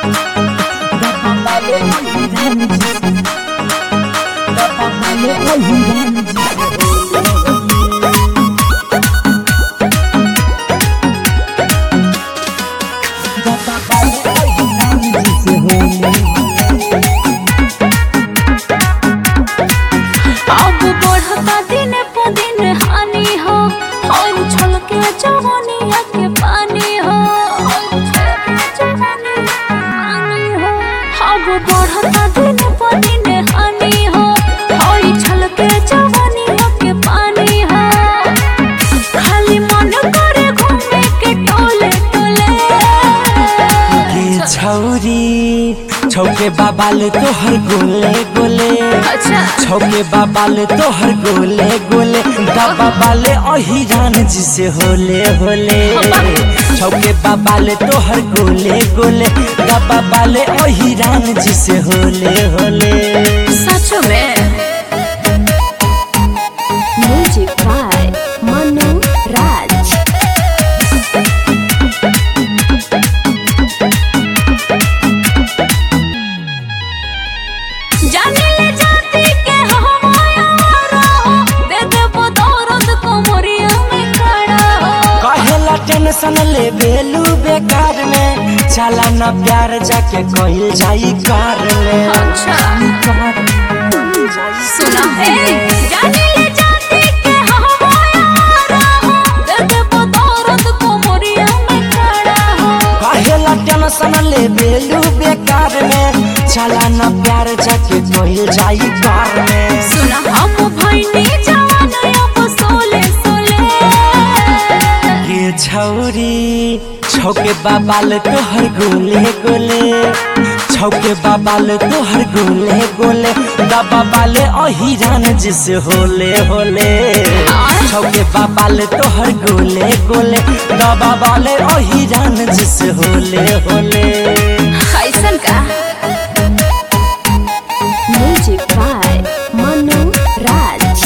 अब बढ़ता दिन प दिन हानि हो और उछल के जवानिया के पानी हो और उछल के जवानिया के पानी हो अब बढ़ता दिन प दिन हानि हो और उछल के जवानिया के पानी हो खाली मन करे घूमे के टोले टोले के छौरी छौके बाबाल तोहर गोले गोले अच्छा छौके बाबाल तोहर गोले गोले दबा बाले अहिरान जिसे होले होले छौके बाबाल तोहर गोले गोले दबा बाले अहिरान जिसे होले होले सच में म्यूजिक बाय मनु राज जाने ले जाती के हमारा हो दे देबो दर्द कोमरिया में खड़ा हो कहेला टेंशन ले बेलू बेकार में चला ना प्यार जाके कहल जाई कार में अच्छा सुना है जाने ले जाती के हमारा हो दे देबो दर्द कोमरिया में खड़ा हो कहेला टेंशन ले बेलू बेकार में चला ना प्यार जाके कहल जाई कार में सुना हम भइनी जवान अब सोले सोले के छौरी छौके बाबाल तोहर गोले गोले छौके बाबाल तोहर गोले गोले दबा बाले अहिरान जिसे होले होले छौके बाबाल तोहर गोले गोले दबा बाले अहिरान जिसे होले होले कैसन का म्यूजिक बाय मनु राज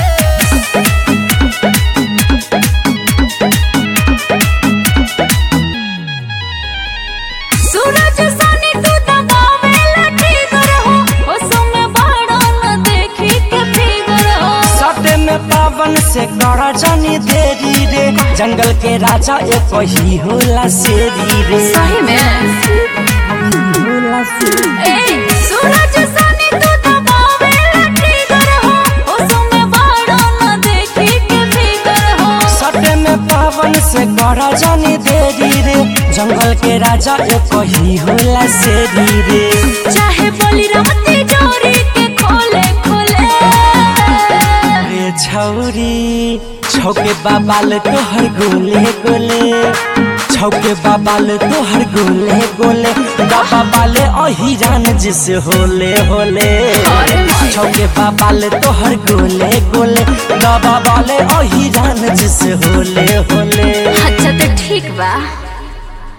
सूरज सनी तू दबावे लटी हो ओ सुमे बाड़ा न देखी के फिगर हो सटे में पावन से कर जानी देरी रे जंगल के राजा एक ही होला शेरी रे सही में होला शेरी ए सूरज सनी तू दबावे लटी हो ओ सुमे बाड़ा न देखी के फिगर हो सटे में पावन से कर जानी देरी रे जंगल के राजा एक ही होला शेरी रे चाहे बोली राती डोरी के खोले खोले रे छौरी छौके बाबाल तोहर गोले गोले छौके बाबाल तोहर गोले गोले दबा बाले अहिरान जिसे होले होले छौके बाबाल तोहर गोले गोले दबा बाले अहिरान जिसे होले होले अच्छा तो ठीक बा